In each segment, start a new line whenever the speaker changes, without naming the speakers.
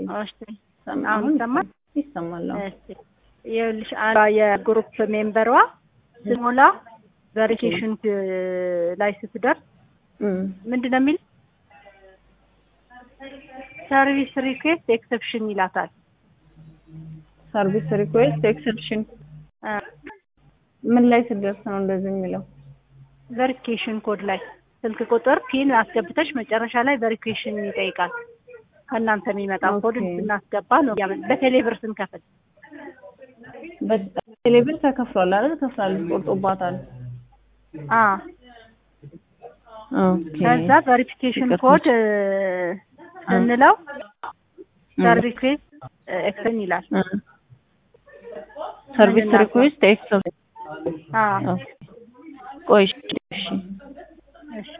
እሺ
ሰማ-
አሁን ይሰማል?
ይሰማል። አዎ።
እሺ ይኸውልሽ አንዷ የግሩፕ ሜምበሯ ስሞላ ቬሪፊኬሽን ላይ ስትደርስ
እም፣
ምንድን ነው የሚል ሰርቪስ ሪኩዌስት ኤክሰፕሽን ይላታል።
ሰርቪስ ሪኩዌስት ኤክሰፕሽን ምን ላይ ስደርስ ነው እንደዚህ የሚለው?
ቬሪፊኬሽን ኮድ ላይ ስልክ ቁጥር ፒን አስገብተሽ መጨረሻ ላይ ቬሪፊኬሽን ይጠይቃል። ከእናንተ የሚመጣ ኮድ
ኦኬ።
ስናስገባ ነው ያመ- በቴሌ ብር ስንከፍል
በቴሌብር ተከፍሏል አይደል? ከፍላለች፣ ቆርጦባታል።
አ
ኦኬ።
ከዛ ቬሪፊኬሽን
ይቅርታ።
ኮድ እ፣ ስንለው
እም፣
ሰርቪስ ሪኩዌስት ኤክሰፕሽን ይላል።
እም። ሰርቪስ
ምንድን ነው?
ሪኩዌስት ኤክሰፕሽን
አ
ኦኬ። ቆይ እሺ፣ እሺ።
እሺ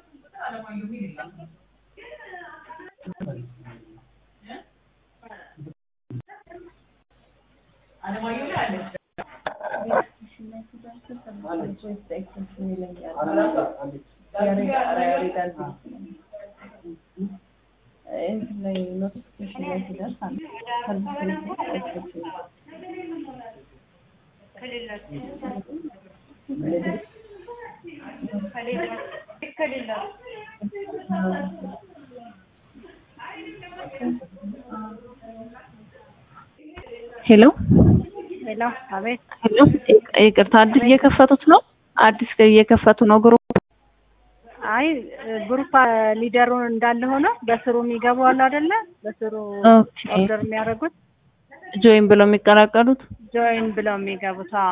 ሄሎ
ሄሎ፣ አቤት።
ሄሎ፣ ይቅርታ አዲስ እየከፈቱት ነው? አዲስ እየከፈቱ ነው ግሩፕ?
አይ ግሩፕ ሊደሩ እንዳለ ሆነ በስሩ የሚገቡ አሉ አይደለ? በስሩ
ኦኬ።
ኦርደር የሚያደርጉት
ጆይን ብለው የሚቀላቀሉት?
ጆይን ብለው የሚገቡት። አዎ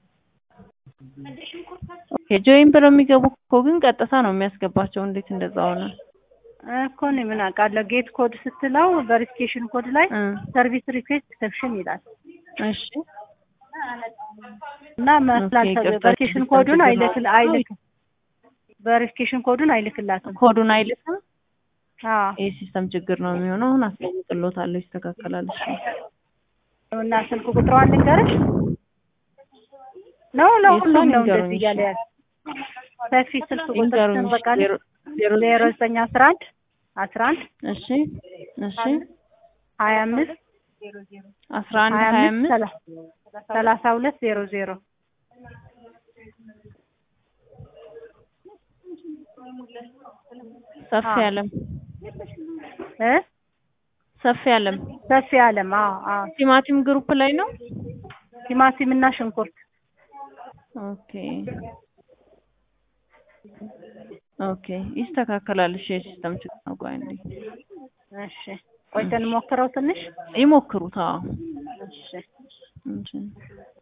ኦኬ። ጆይን ብለው የሚገቡ እኮ ግን ቀጥታ ነው የሚያስገባቸው። እንዴት እንደዛ ሆነ?
እኮ እኔ ምን አውቃለሁ። ጌት ኮድ ስትለው ቬሪፊኬሽን ኮድ ላይ
እ
ሰርቪስ ሪኩዌስት ኤክሰፕሽን ይላል
እሺ
እና መስላል
ኦኬ፣ ይቅርታ፣
ቬሪፊኬሽን
ሲስተም
ኮዱን
ችግር
አይልክ
ነው።
አይልክ ቬሪፊኬሽን ኮዱን አይልክላትም።
ኮዱን አይልክም።
አዎ
ይህ ሲስተም ችግር ነው የሚሆነው። አሁን አስቀምጥሎታለሁ፣ ይስተካከላል። እሺ
እና ስልክ ቁጥሯን ልንገርሽ ነው ለሁሉም
የእሷን
ነው
ይንገሩኝ፣
እንደዚህ እያለ ያለ ሰፊ ስልክ ቁጥር
ይንገሩኝ።
በቃ
ዜሮ ዜሮ
ዜሮ ዘጠኝ አስራ አንድ አስራ አንድ
እሺ እሺ
ሀያ አምስት
አስራ አንድ
ሀያ
ሀያ
አምስት
አምስት
ሰላ- ሰላሳ ሁለት ዜሮ ዜሮ
ሰፊ
አዎ።
አለም
እ
ሰፊ አለም
ሰፊ አለም አዎ አዎ
ቲማቲም ግሩፕ ላይ ነው።
ቲማቲም እና ሽንኩርት
ኦኬ ኦኬ ይስተካከላል። እሺ የሲስተም ችግር ነው። ቆይ እንዴ
እሺ ቆይተን ሞክረው ትንሽ
ይሞክሩት። አዎ
እሺ
እሺ